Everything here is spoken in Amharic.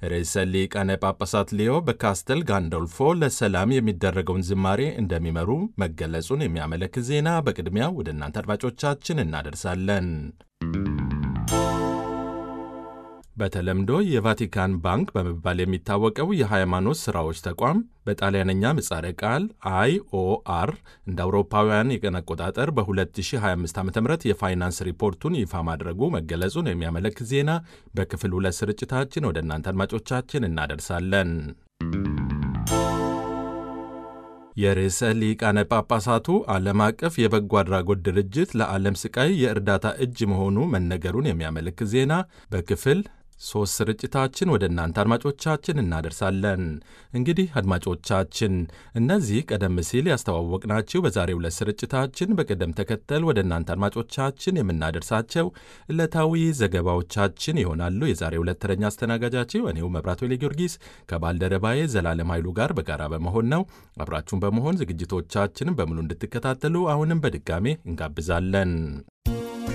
ርዕሰ ሊቃነ ጳጳሳት ሊዮ በካስተል ጋንዶልፎ ለሰላም የሚደረገውን ዝማሬ እንደሚመሩ መገለጹን የሚያመለክት ዜና በቅድሚያ ወደ እናንተ አድማጮቻችን እናደርሳለን። በተለምዶ የቫቲካን ባንክ በመባል የሚታወቀው የሃይማኖት ሥራዎች ተቋም በጣሊያንኛ ምጻረ ቃል አይኦአር እንደ አውሮፓውያን የቀን አቆጣጠር በ2025 ዓ ም የፋይናንስ ሪፖርቱን ይፋ ማድረጉ መገለጹን የሚያመለክት ዜና በክፍል ሁለት ስርጭታችን ወደ እናንተ አድማጮቻችን እናደርሳለን። የርዕሰ ሊቃነ ጳጳሳቱ ዓለም አቀፍ የበጎ አድራጎት ድርጅት ለዓለም ስቃይ የእርዳታ እጅ መሆኑ መነገሩን የሚያመለክት ዜና በክፍል ሦስት ስርጭታችን ወደ እናንተ አድማጮቻችን እናደርሳለን። እንግዲህ አድማጮቻችን እነዚህ ቀደም ሲል ያስተዋወቅናችሁ በዛሬው ዕለት ስርጭታችን በቅደም ተከተል ወደ እናንተ አድማጮቻችን የምናደርሳቸው ዕለታዊ ዘገባዎቻችን ይሆናሉ። የዛሬው ዕለት ተረኛ አስተናጋጃችሁ እኔው መብራቱ ጊዮርጊስ ከባልደረባዬ ዘላለም ኃይሉ ጋር በጋራ በመሆን ነው። አብራችሁን በመሆን ዝግጅቶቻችንን በሙሉ እንድትከታተሉ አሁንም በድጋሜ እንጋብዛለን።